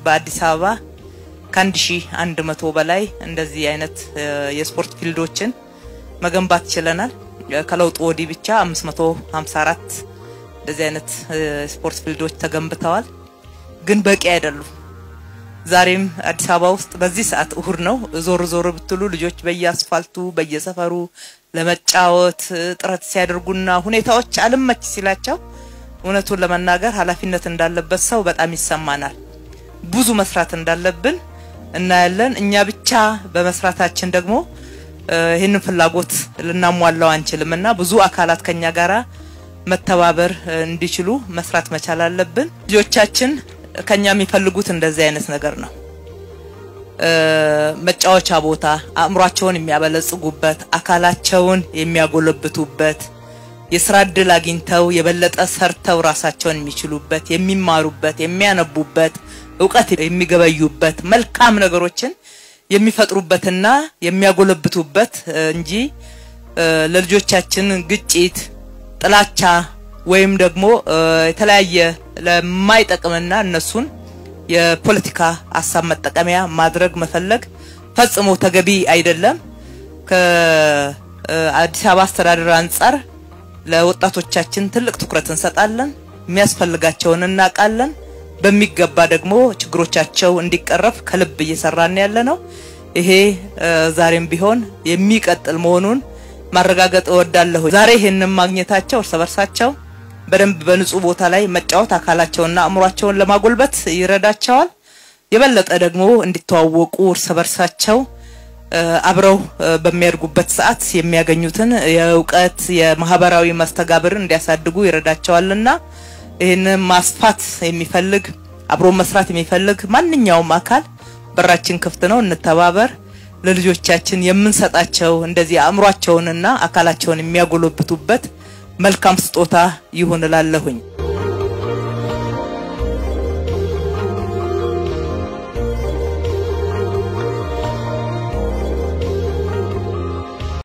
በአዲስ አበባ ከአንድ ሺህ አንድ መቶ በላይ እንደዚህ አይነት የስፖርት ፊልዶችን መገንባት ችለናል። ከለውጡ ወዲህ ብቻ 554 እንደዚህ አይነት ስፖርት ፊልዶች ተገንብተዋል። ግን በቂ አይደሉም። ዛሬም አዲስ አበባ ውስጥ በዚህ ሰዓት እሁድ ነው። ዞር ዞር ብትሉ ልጆች በየአስፋልቱ በየሰፈሩ ለመጫወት ጥረት ሲያደርጉና ሁኔታዎች አልመች ሲላቸው እውነቱን ለመናገር ኃላፊነት እንዳለበት ሰው በጣም ይሰማናል። ብዙ መስራት እንዳለብን እናያለን። እኛ ብቻ በመስራታችን ደግሞ ይህንን ፍላጎት ልናሟላው አንችልም እና ብዙ አካላት ከኛ ጋራ መተባበር እንዲችሉ መስራት መቻል አለብን። ልጆቻችን ከኛ የሚፈልጉት እንደዚህ አይነት ነገር ነው። መጫወቻ ቦታ፣ አእምሯቸውን የሚያበለጽጉበት፣ አካላቸውን የሚያጎለብቱበት፣ የስራ እድል አግኝተው የበለጠ ሰርተው ራሳቸውን የሚችሉበት፣ የሚማሩበት፣ የሚያነቡበት፣ እውቀት የሚገበዩበት፣ መልካም ነገሮችን የሚፈጥሩበትና የሚያጎለብቱበት እንጂ ለልጆቻችን ግጭት፣ ጥላቻ ወይም ደግሞ የተለያየ ለማይጠቅምና እነሱን የፖለቲካ ሀሳብ መጠቀሚያ ማድረግ መፈለግ ፈጽሞ ተገቢ አይደለም። ከአዲስ አበባ አስተዳደር አንጻር ለወጣቶቻችን ትልቅ ትኩረት እንሰጣለን። የሚያስፈልጋቸውን እናውቃለን። በሚገባ ደግሞ ችግሮቻቸው እንዲቀረፍ ከልብ እየሰራን ያለ ነው። ይሄ ዛሬም ቢሆን የሚቀጥል መሆኑን ማረጋገጥ እወዳለሁ። ዛሬ ይሄንን ማግኘታቸው እርስ በርሳቸው በደንብ በንጹህ ቦታ ላይ መጫወት አካላቸውና አእምሯቸውን ለማጎልበት ይረዳቸዋል። የበለጠ ደግሞ እንዲተዋወቁ እርስ በርሳቸው አብረው በሚያድጉበት ሰዓት የሚያገኙትን የእውቀት የማህበራዊ መስተጋብርን እንዲያሳድጉ ይረዳቸዋልና ይህንን ማስፋት የሚፈልግ አብሮ መስራት የሚፈልግ ማንኛውም አካል በራችን ክፍት ነው። እንተባበር። ለልጆቻችን የምንሰጣቸው እንደዚህ አእምሯቸውንና አካላቸውን የሚያጎለብቱበት መልካም ስጦታ ይሁን እላለሁኝ።